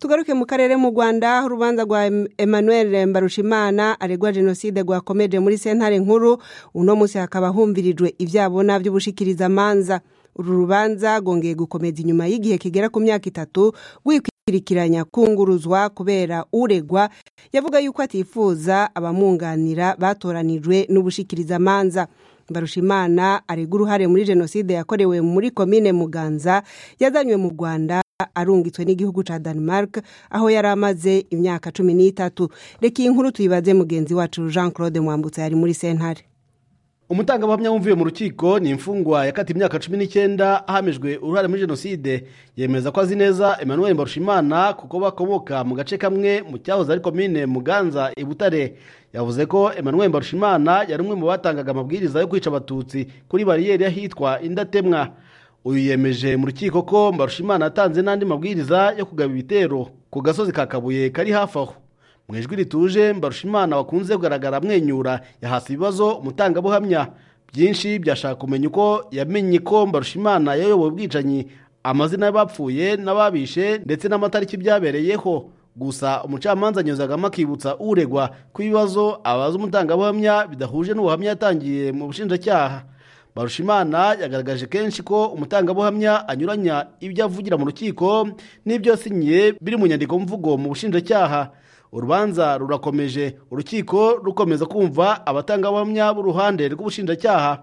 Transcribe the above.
tugaruke mu karere mu rwanda urubanza rwa emmanuel mbarushimana aregwa jenoside rwakomeje muri sentare nkuru uno munsi hakaba humvirijwe ibyabona by'ubushikirizamanza uru rubanza rwongeye gukomeza inyuma y'igihe kigera ku myaka itatu rwikwikirikiranya kunguruzwa kubera uregwa yavuga yuko atifuza abamwunganira batoranijwe n'ubushikirizamanza mbarushimana aregwa uruhare muri jenoside yakorewe muri komine muganza yazanywe mu rwanda arungitswe n'igihugu cya denmark aho yari amaze imyaka cumi n'itatu reka iyi nkuru tuyibaze mugenzi wacu jean claude mwambutse yari muri sentare umutangabuhamya wumviye mu rukiko ni imfungwa yakatiwe imyaka cumi n'icyenda ahamijwe uruhare muri jenoside yemeza ko azi neza emmanuel mbarushimana kuko bakomoka mu gace kamwe mu cyahoze ari komine muganza i butare yavuze ko emmanuel mbarushimana yari umwe mu batangaga amabwiriza yo kwica abatutsi kuri bariyeri ahitwa indatemwa uyu yemeje mu rukiko ko mbarushimana yatanze n'andi mabwiriza yo kugaba ibitero ku gasozi ka kabuye kari hafi aho mu ijwi rituje mbarushimana wakunze kugaragara amwenyura yahasi ibibazo umutangabuhamya byinshi byashaka kumenya uko yamenye ko mbarushimana yayoboye ubwicanyi amazina y'abapfuye n'ababishe ndetse n'amatariki byabereyeho gusa umucamanza anyuzagamo akibutsa uregwa ko ibibazo abaza umutangabuhamya bidahuje n'ubuhamya yatangiye mu bushinjacyaha barushimana yagaragaje kenshi ko umutangabuhamya anyuranya ibyo avugira mu rukiko n'ibyo yasinyiye biri mu nyandiko mvugo mu bushinjacyaha urubanza rurakomeje urukiko rukomeza kumva abatangabuhamya b'uruhande rw'ubushinjacyaha